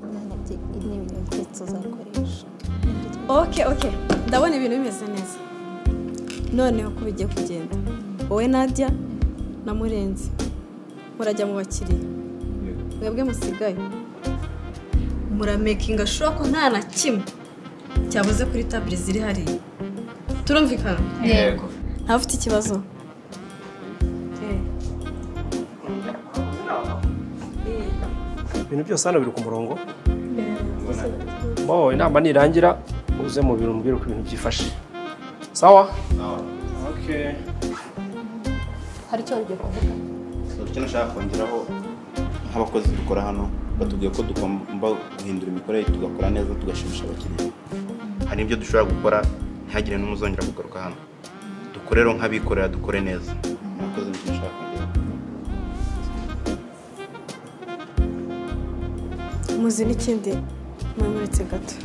bafite n'ibintu byinshi tuzakoresha oke oke ndabona ibintu bimeze neza noneho ko bigiye kugenda wowe najya na murenzi murajya mu bakiriya mwebwe musigaye muramekinga ashura ko nta na kimwe cyabuze kuri tabure ziri hariya turumvikana yego ntafite ikibazo ibintu byose hano biri ku murongo bo inama nirangira uze mu biro umbwire uko ibintu byifashe sawa Okay. hari icyo wari kuvuga icyo nashaka kongeraho nk'abakozi dukora hano batubwiye ko tugomba guhindura imikorere tugakora neza tugashimisha abakiriya hari ibyo dushobora gukora ntihagire n'umuzongera kugaruka hano dukore rero nk'abikorera dukore neza murakoze nicyo nashaka kongeraho muzi n'ikindi mwemuretse gato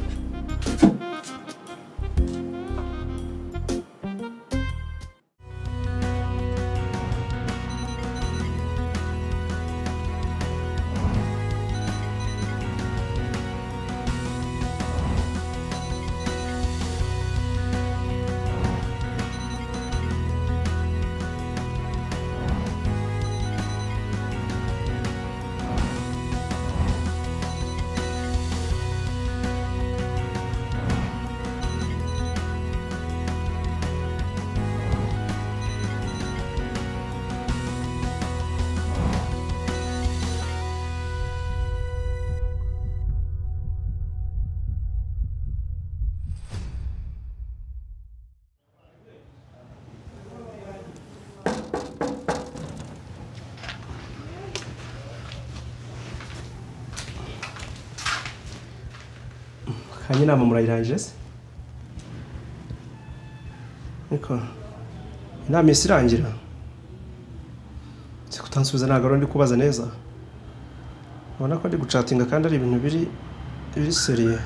hanyuma inama murayirangije se ariko inama ihise irangira nzi kutansubiza ntabwo ari undi kubaza neza ubona ko ndi gucatinga kandi ari ibintu biri biri seriye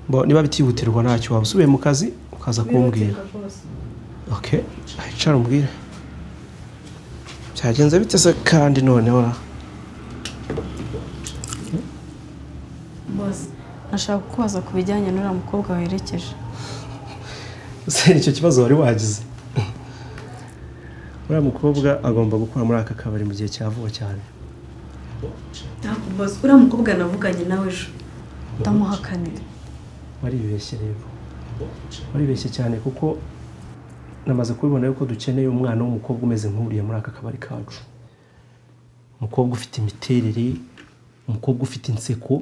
Bo, niba bitihutirwa ntacyo waba usubiye mu kazi ukaza kumbwira ok hicara umbwire byagenze bite se kandi noneho ra? nashaka kukubaza ku bijyanye n'uriya mukobwa werekeje se icyo kibazo wari wagize uriya mukobwa agomba gukora muri aka kabari mu gihe cya vuba cyane ntabwo boze uriya mukobwa navuganye nawe ejo ndamuhakanira waribeshye rero waribeshye cyane kuko namaze kubibona yuko dukeneye umwana w'umukobwa umeze nk'uriya muri aka kabari kacu umukobwa ufite imiterere umukobwa ufite inseko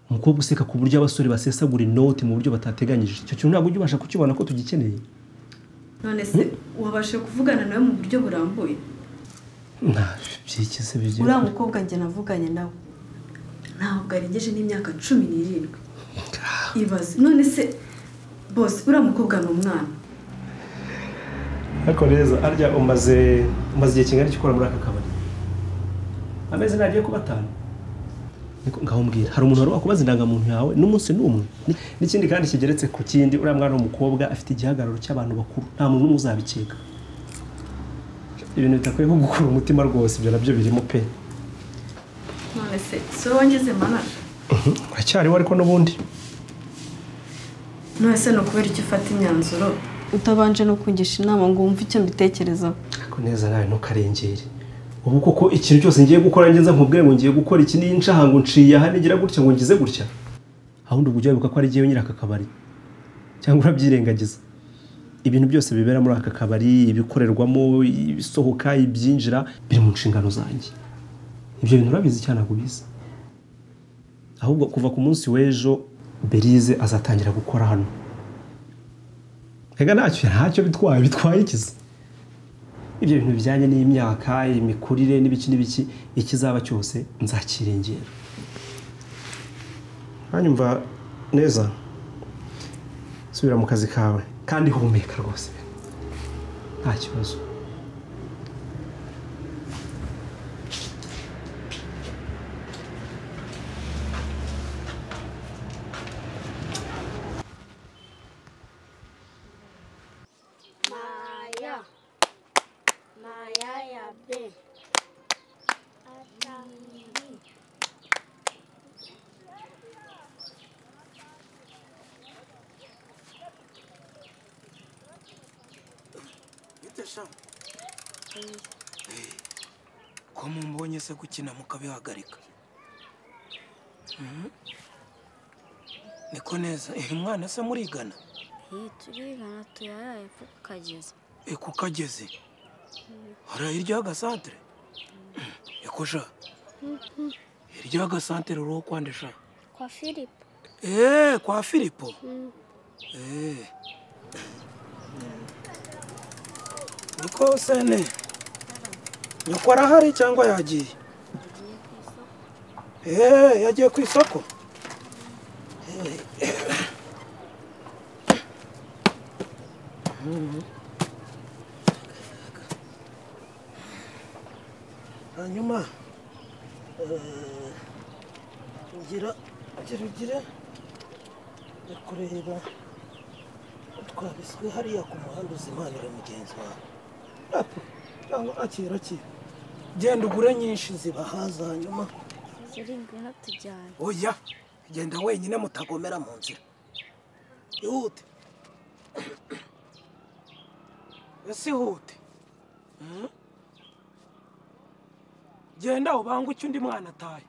umukobwa useka ku buryo abasore basesagura inoti mu buryo batateganyije icyo kintu ntabwo ujya ubasha kukibona ko tugikeneye none se wabashe kuvugana nawe mu buryo burambuye nta byikize bigira uriya mukobwa njye navuganye nawe ntabwo arengeje n'imyaka cumi n'irindwi ibaze none se bose uriya mukobwa ni umwana ariko reza arya umaze umaze igihe kingana iki ukora muri aka kabari amezi ntagiye kuba atanu Niko- ngaho mbwira hari umuntu wari wakubaza indangamuntu yawe n'umunsi n'umwe Ni- n'ikindi kandi kigeretse ku kindi uriya mwana w'umukobwa afite igihagararo cy'abantu bakuru nta muntu n'umwe uzabikeka ibintu bitakwiye nko gukura umutima rwose ibyo nabyo birimo pe none se si wowe wangize manaje uracyariho ariko n'ubundi none se ni ukubera icyo ufata imyanzuro utabanje no kungisha inama ngo wumve icyo mbitekerezaho ariko neza nawe ntukarengere ubu koko ikintu cyose ngiye gukora ngeze nkubwire ngo ngiye gukora iki n'inshaha ngo nciye aha nigira gutya ngo ngize gutya ahubwo ubwo ujya wibuka ko ari jyewe nyiri aka kabari cyangwa urabyirengagiza ibintu byose bibera muri aka kabari ibikorerwamo ibisohoka ibyinjira biri mu nshingano zanjye ibyo bintu urabizi cyane ntabwo ubizi ahubwo kuva ku munsi w'ejo berize azatangira gukora hano reka ntacyo ntacyo bitwaye bitwaye ikizi ibyo bintu bijyanye n'imyaka imikurire n'ibiki n'ibiki ikizaba cyose nzakirengera hanyuma neza subira mu kazi kawe kandi humeka rwose nta kibazo Maya. Maya ya B. Atami. gute sha ko mumbonye se gukina mukabihagarika Mhm. niko neza eh mwana se murigana iyi turigana tuyaraye kuko ukageze eh kukageze hari hirya y'agasantere eko sha hirya y'agasantere uriho kwande sha kwa philip Eh, kwa Filipo. Eh. Niko sene. Nyoko arahari cyangwa yagiye? Eh, yagiye ku isoko. Eh. Mhm. Hanyuma eh, ngira ngira ugira yo kureba twabiswe hariya ku muhanda uzimanira mugenzi wawe Apu, cyangwa akira akira genda ugure nyinshi zibahaza hanyuma zirindwi natujyanye oya genda wenyine mutagomera mu nzira ihute ese ihute Mhm. genda ubanguke undi mwana ataye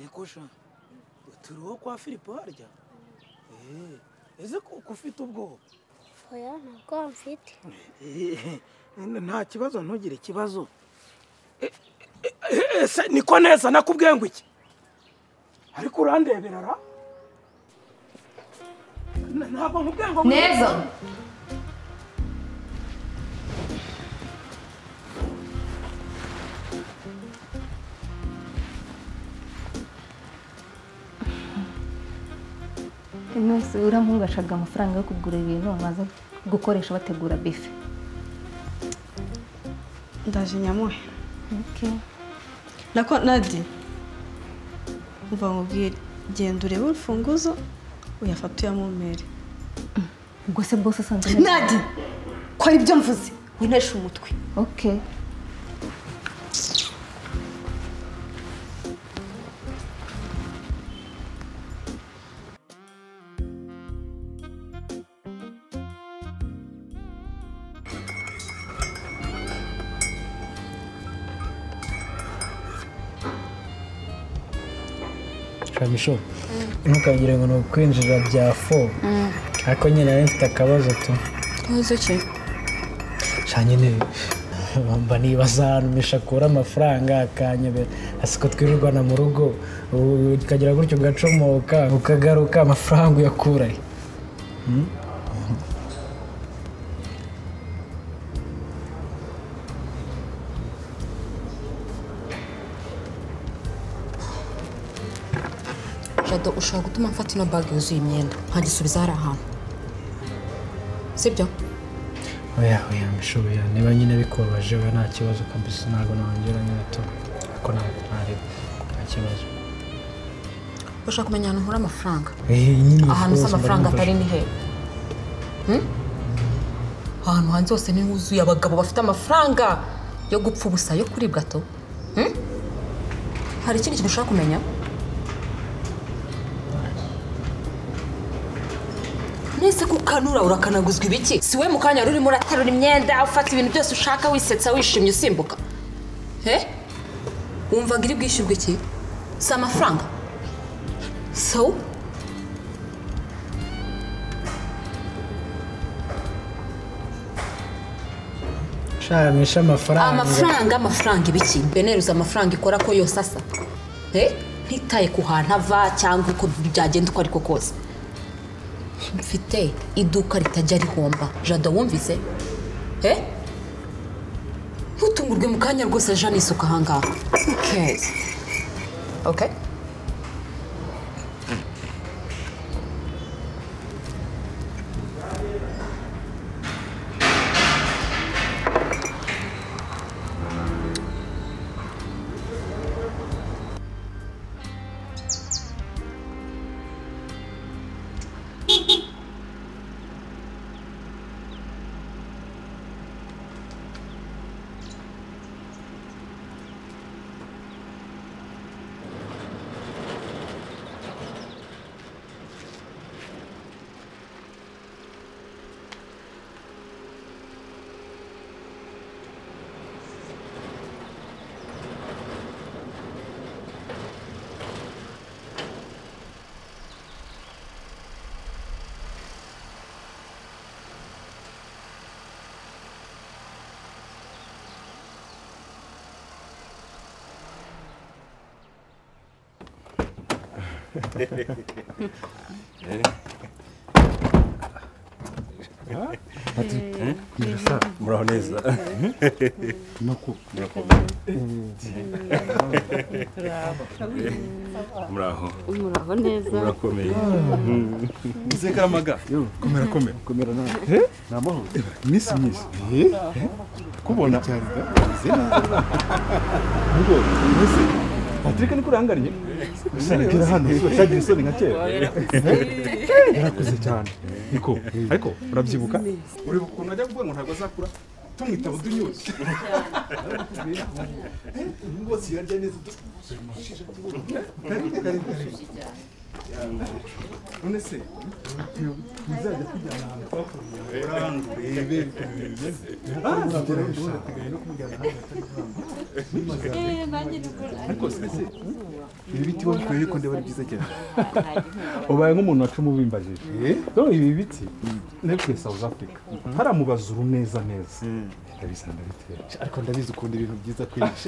ekosha turiho kwa filipo harya Eh, ese ko ko ufite ubwoba oya ntabwo mfite Eh, nta kibazo ntugire ikibazo Eh, eh, eh, ese niko neza nakubwiye ngo iki ariko urandebera ra N- ntabwo nkubwiye ngo neza nose uramungashaga amafaranga yo kugura ibintu baza gukoresha bategura bife ndaje nyamuhe nako nadi mva nkubwire genda urebe urufunguzo uyafate uyamumpere ubwo se bose usanzwe nadi ko ari byo mvuze winesha umutwe okay shamisho ntukagire ngo ni ukwinjira bya fo ariko nyine nari mfite akabazo tu ntuzi ki sha nyine mba nibaza ahantu misha akura amafaranga akanyobera asiko twirirwana mu rugo ubu ukagira gutyo ugacomoka ukagaruka amafaranga uyakura he? Hmm? jado ushobora gutuma mfata ino bag yuzuye imyenda nkagisubiza hari ahantu sibyo oya oya misha oya niba nyine bikubabaje oya nta kibazo kabisa ntabwo nongera nyine tu ariko ntabwo ntareba nta kibazo ushaka kumenya ahantu nkura amafaranga Eh, nyine ahantu usa rwose mba amafaranga numva- atari ni hehe Hmm? ahantu hanze hose ni huzuye abagabo bafite amafaranga yo gupfa ubusa yo kuribwa to Hmm? hari ikindi kintu ushaka kumenya nese ko ukanura urakanaguzwa ibiki si we mu kanya wari urimo uraterura imyenda ufata ibintu byose ushaka wisetsa wishimye usimbuka he wumvaga iri bwishyurwe iki si amafaranga so shamisha amafaranga amafaranga amafaranga ibiki beneruza amafaranga ikora ko yose asa Eh, ntitaye ku hantu ava cyangwa uko byagenda uko ariko kose mfite iduka ritajya rihomba jada wumvise Eh? ntutungurwe mu kanya rwose aje anisuka ahangaha Who cares? Okay? muraho neza muraho muraho neza murakomeye Sekaramaga. Komera komera. Komera nawe. Ni amahoro. Miss Miss. Kubona. Ngo, Miss. Patrick ni kurangariye. Usangira hano ushagira isoni nka kera. Yarakuze cyane. Niko, ariko urabyibuka? Ureba ukuntu ajya kuvuga ngo ntabwo azakura. Tumwitaba udunyuze. Rwose yarya neza. Kare, kare, kare. none se ntizajya kujyana ahantu twakoreye uranga urebe ariko se ibi biti wabikuye ariko ndeba ari byiza cyane ubaye nk'umuntu wacuma ubimbajije rero ibi biti nebwe south africa haramubaza uru neza neza ndabizi ndabitera ariko ndabizi ukunda ibintu byiza kwinshi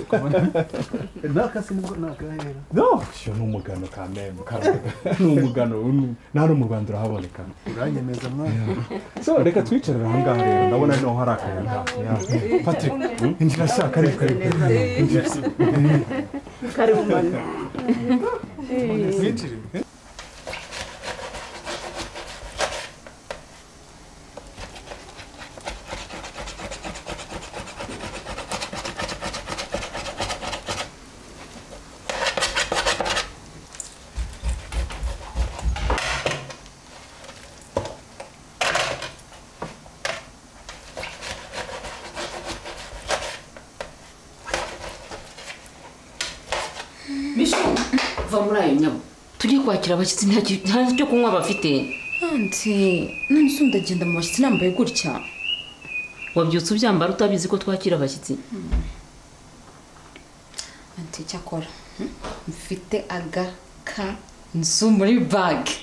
nakasi nibwo nakahera no iyo ni umugano kameme ni umugano nta no mu rwanda urahaboneka uranyemeza mwana so reka twicarire aha ngaha rero ndabona niho hari akayaga patrick injira shaka ariko karibu injira karibu mwana Mwinjire. bisho va muri ayo nyabo tujye kwakira abashyitsi nta ki- nta cyo kunywa bafite nanti none se ndagenda mu bashyitsi nambaye gutya wabyutse ubyambara utabizi ko twakira abashyitsi nanti cyakora hmm? mfite agaka nzu muri bage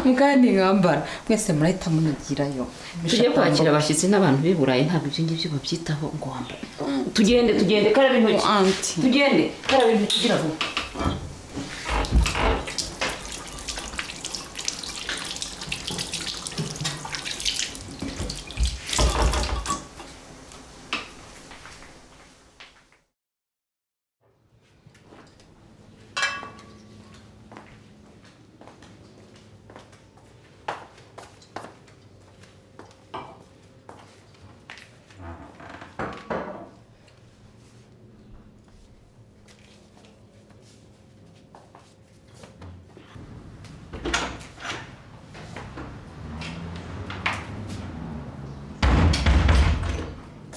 mukandi nkambara mwese murahita munigirayo tujye kwakira abashyitsi n'abantu b'i burayi ntabwo ibyo ngibyo babyitaho ngo wambare tugende tugende karaba intoki tugende karaba intoki ugira vuba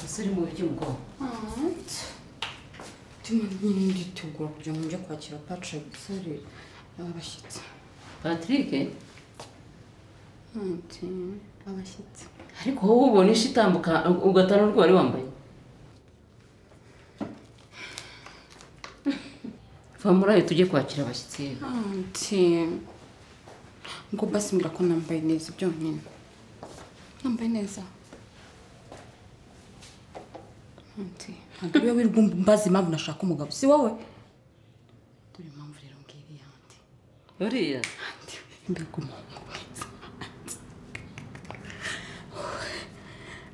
ese uri mu buryo bwo tuma nyine nditegura kugira ngo njye kwakira patrick sare abashyitsi patrick nanti abashyitsi ariko wowe ubona ishi itambuka ugatana urwo wari wambaye va muri ayo tujye kwakira abashyitsi yewe. nanti ngo basi mbwira ko nambaye neza byonyine nambaye neza nanti ntabwo ariwe wirirwa impamvu nashaka umugabo si wowe dore impamvu rero ngiyi yandi uriya mbega umuntu mwiza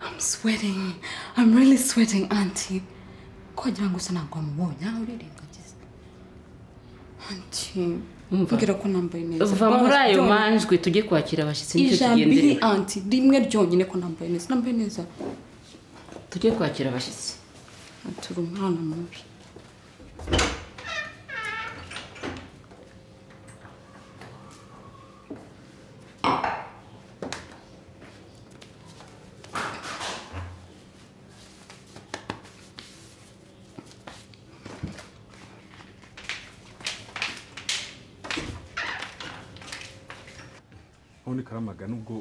I'm sweating I'm really sweating auntie ko wagira ngo usa ntabwo wamubonye aha urirengagiza auntie Umva. mbwira ko nambaye neza va muri ayo Byonyine. manjwi tujye kwakira abashyitsi nicyo ijambo iri tugendera auntie rimwe ryonyine ko nambaye neza nambaye neza tujye kwakira abashyitsi auntie uri umwana mubi ubundi karamaga nubwo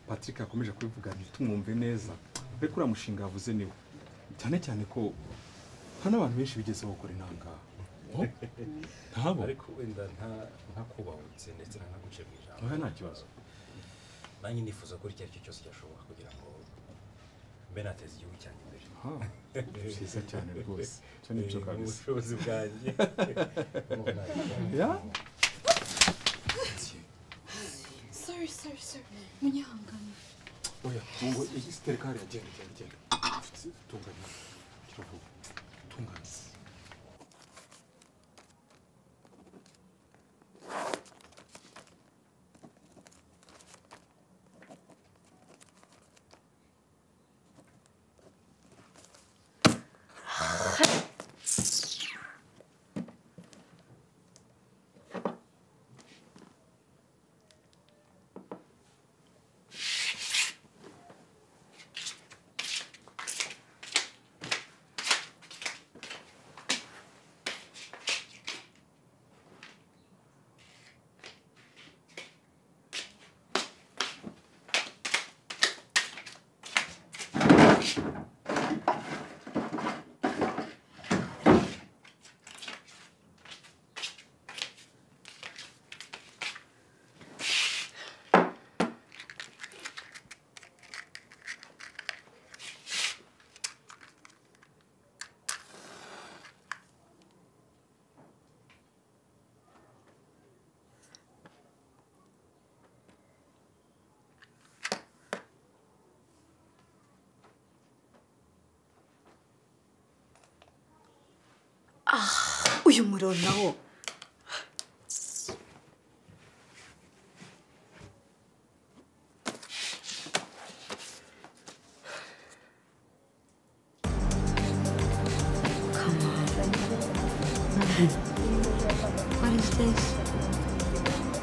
patrick yakomeje kubivuga ntitumwumve neza ariko uriya mushinga yavuze niwe cyane cyane ko hari n'abantu benshi bigeze bakora intangaha ntabo ariko wenda nta- ntakubahutse ndetse ntanaguce mu ijambo Oya, nta kibazo. nanjye nifuza ko icyo ari cyo cyose cyashoboka kugira ngo mbe nateza igihugu cyanjye imbere Ha, byiza cyane rwose. Icyo ni cyo Eh, kabisa. ubushobozi bwanjye Ya? sori sori munyihangane oya ngo tereka hariya genda genda genda tunganya kiravuga tunganya uyu muriro nawo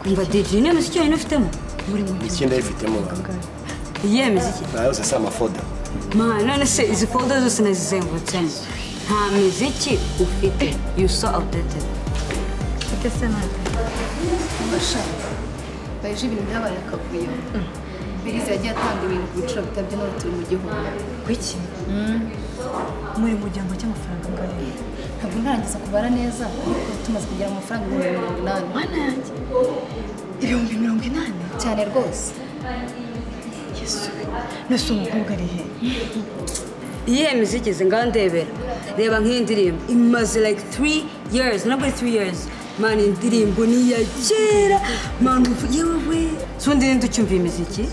umva deji niyo muziki yonyine ufitemo muri mu iki ndayifitemo iyihe miziki nayo yose si amafoda ma none se izi folda zose nazizengurutse nta miziki ufite you so outdated ufite se ntabwo basha baje ibintu byabaye akavuyo biriza yagiye atanga ibintu ku biciro bitabye n'ubu turi mu gihugu kuki muri mu gihambo cy'amafaranga angahe ntabwo ntarangiza kubara neza ariko tumaze kugera mu mafaranga ibihumbi mirongo inani mana yanjye ibihumbi mirongo inani cyane rwose yesu nese umukobwa ari he iyihe miziki izi ngaho ndebera reba nk'iyi ndirimbo imaze like three years ntabwo ari three years mani iyi ndirimbo ni iya kera mani ubu yewe we so ndi ndi ucyumva iyi miziki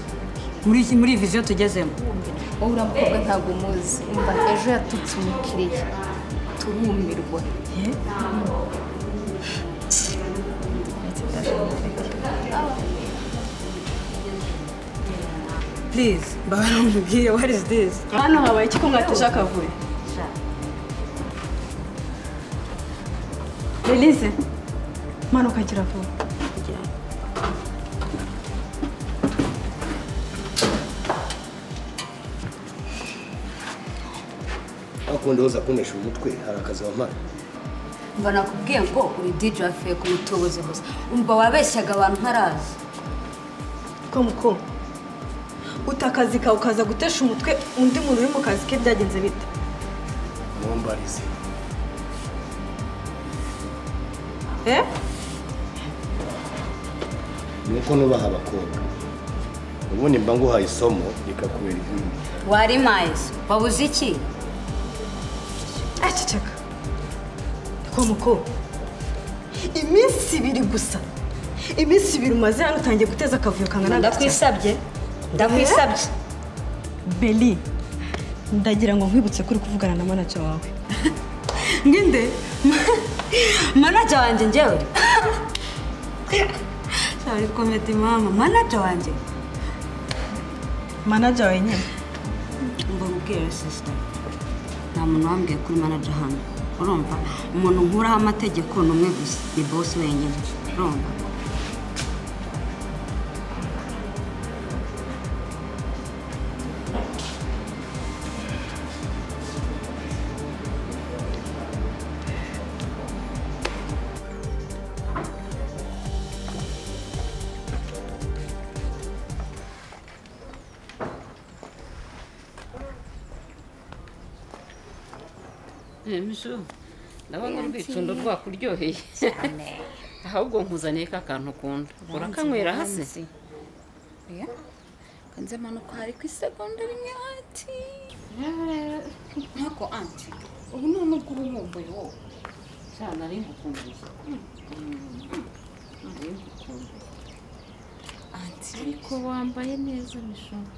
muri iki- muri iyi viziyo tugezemo wowe uriya mukobwa ntabwo umuzi umva ejo yatutse umukiriya turumirwa please mbabara umubwire what is this hano habaye iki ko mwateje akavuyo release manuka gira vuba hakundi uza kunesha umutwe hari akazi wamara mba nakubwiye ngo uri DJ wavuye ku mutubuzi gusa umva wabeshyaga abantu ntarazi ko muko uta akazi kawe ukaza gutesha umutwe undi muntu uri mu kazi ke byagenze bite mumbarize eh ni uko nubaha abakobwa ubundi mba nguhaye isomo rikakubera izindi wari mayizi wabuze iki aceceka ko muko iminsi ibiri gusa iminsi ibiri umaze hano utangiye guteza akavuyo kangana gutya. ndakwisabye ndakwisabye beli ndagira ngo nkwibutse ko uri kuvugana na manager wawe ngende manager wanjye njyewe cyari komedi mama manager wanjye manager wawe nyine mba ubwira sisita nta muntu wambwiye kuri manager hano urumva umuntu nkuraho amategeko ni umwe gusa ni boss wenyine urumva ejo ndabona urwicundo rwakuryoheye ahubwo nkuzaniye ka kantu ukunda urakanywera hasi kanze mpanuka hari ku isegonda rimwe anti ntako anti ubu ni nubwo uba wumbuye wowe cyane ari ngukumbuye anti ariko wambaye neza mishoro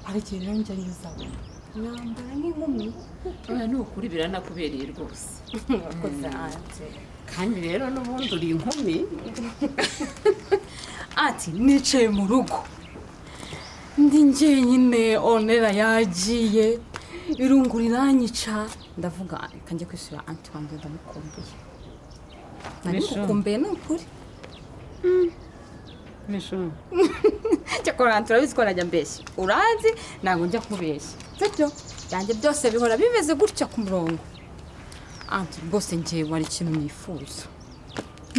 hari ikintu njya nyuzamo mwambara nk'inkumi oya ni ukuri biranakubereye rwose wakoze hanze kandi rero n'ubundi uri inkumi ati nicaye mu rugo ndi njyenyine onera yagiye irungu riranyica ndavuga reka njye kwishyura anti wanjye ndamukumbuye nari Misho. ngukumbuye ni ukuri mishoro cyakora turabizi ko najya mbeshya uranzi ntabwo njya kubeshya sibyo byanjye byose bihora bimeze gutya ku murongo anti rwose ngewe wari ikintu nifuza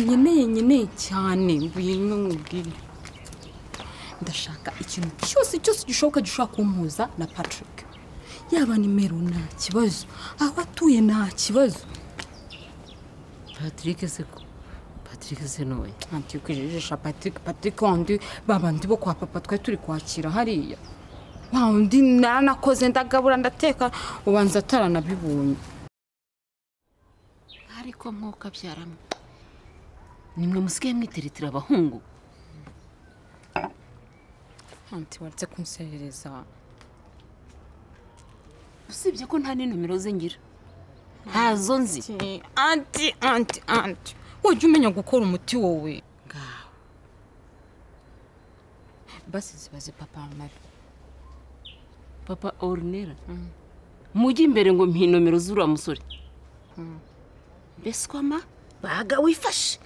nkeneye nkeneye cyane ngwino nkubwire ndashaka ikintu cyose cyose gishoboka gishobora kumpuza na patrick yaba nimero nta kibazo aho atuye nta kibazo patrick se ko patrick se noye anti kwijijisha patrick patrick wandi babandi bo kwa papa twari turi kwakira hariya wa undi naranakoze ndagabura ndateka ubanza ataranabibonye ariko mwuka abyaramo nimwe musigaye mwiteretera abahungu anti waretse kunserereza usibye ko nta n'inomero ze ngira ntazo nzi anti anti anti wajya umenya gukora umuti wowe ngaho basi zibaze papa mari papa orunera mujye imbere ngo mpa inomero z'uriya musore mbese kwama baga wifashe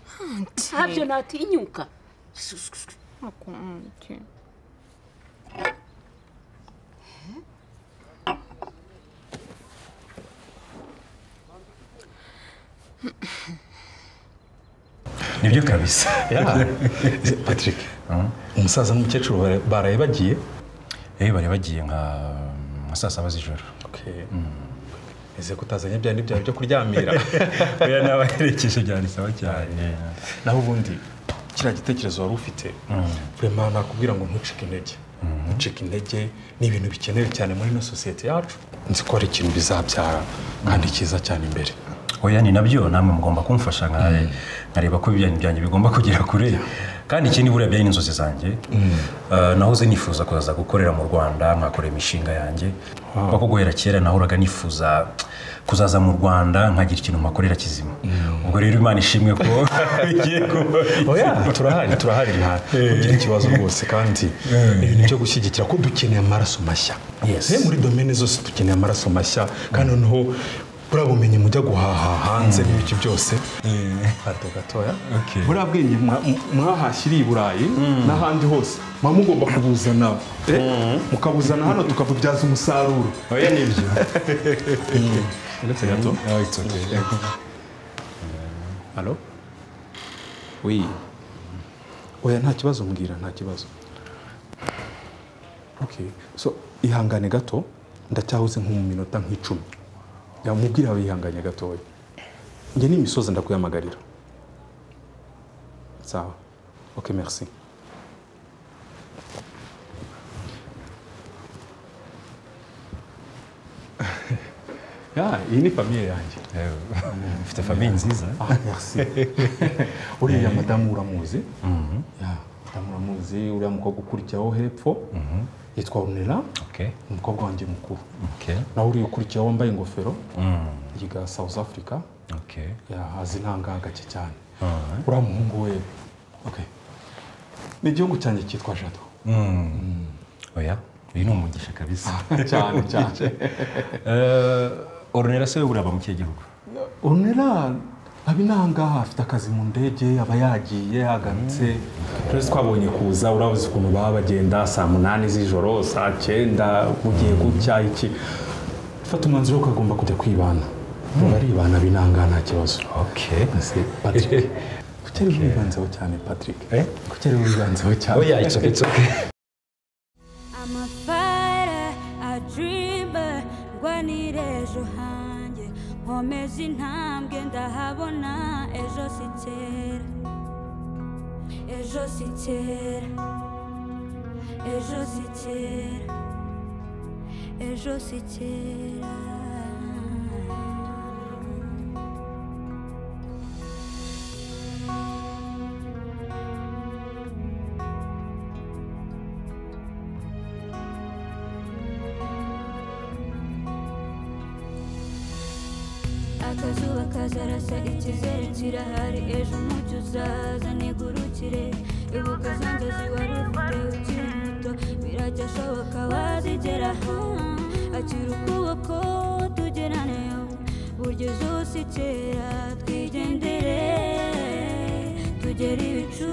ntabyo natinyuka nibyo kabisa patrick umusaza n'umukecuru bara- baraye bagiye ehe bari bagiye nka nka saa saba z'ijoro ese ko utazanye bya byawe byo kuryamira oya nabaherekeje byari sawa cyane naho ubundi kiriya gitekerezo wari ufite vraiment nakubwira ngo ntucike intege ntucike intege ni ibintu bikenewe cyane muri ino sosiyete yacu nzi ko hari ikintu bizabyara kandi cyiza cyane imbere oya ni nabyo namwe mugomba kumfasha nka- nkareba ko ibijyanye byanjye bigomba kugera kure kandi ikindi buriya byari n'inzozi zanjye Eh, nahoze nifuza kuzaza gukorera mu rwanda nkakora imishinga yanjye kuko guhera kera nahoraga nifuza kuzaza mu rwanda nkagira ikintu mpakorera kizima ubwo rero imana ishimwe ko bigiye kuba oya turahari turahari nta kugira ikibazo rwose kandi ibintu byo gushyigikira ko dukeneye amaraso mashya Eh, muri domene zose dukeneye amaraso mashya kandi noneho buriya bumenyi mujya guhaha hanze n'ibiki byose hato gatoya buriya bwenge mwa- mwahashyiriye i burayi n'ahandi hose muba mugomba kubuzana eh, mukabuzana hano tukabubyaza umusaruro oya nibyo uretse gato halo wi oya nta kibazo mbwira nta kibazo okay so ihangane gato ndacyahuze nko mu minota nk'icumi yamubwira abe yihanganye gatoya njye n'imisozi ndakuyamagarira sawa ok merci Ya, iyi ni famiye yanjye mfite famiye nziza Ah, merci. uriya madamu uramuzi Ya, madamu uramuzi uriya mukobwa ukurikiyeho hepfo yitwa Ornella Okay. ni umukobwa wanjye mukuru Okay. nawe uriya ukurikiyeho wambaye ingofero Mm. yiga south africa Okay. Ya, azi intangagake cyane Alright. uriya muhungu we okay. ni igihugu cyanjye cyitwa jado Mm. oya uyu ni umugisha kabisa cyane, cyane. Eh, orunera se buriya aba mu kihe gihugu Ornella aba inangaha afite akazi mu ndege aba yagiye yagarutse twese twabonye kuza urabuze ukuntu baba bagenda saa munani z'ijoro saa cyenda mugiye gutya iki fata umwanzuro ko agomba kujya kwibana baribana binangaha nta kibazo kuki ari wibanzeho cyane patrick kuki ari wibanzeho cyane Oya, it's okay, it's okay. I'm a fighter, a dreamer, ndwanira ejo hanjye nkomeza intambwe ndahabona ejo si kera ejo si kera ejo si kera ejo si kera akazuba kazarasa ikizere kirahari ejo umucyo uzaza nigurukire ibuka za nzozi wari ufite ukiri muto biracyashoboka wazigeraho akira ukuboko tugeraneyo buryo zose kera twigendere tugere ibicu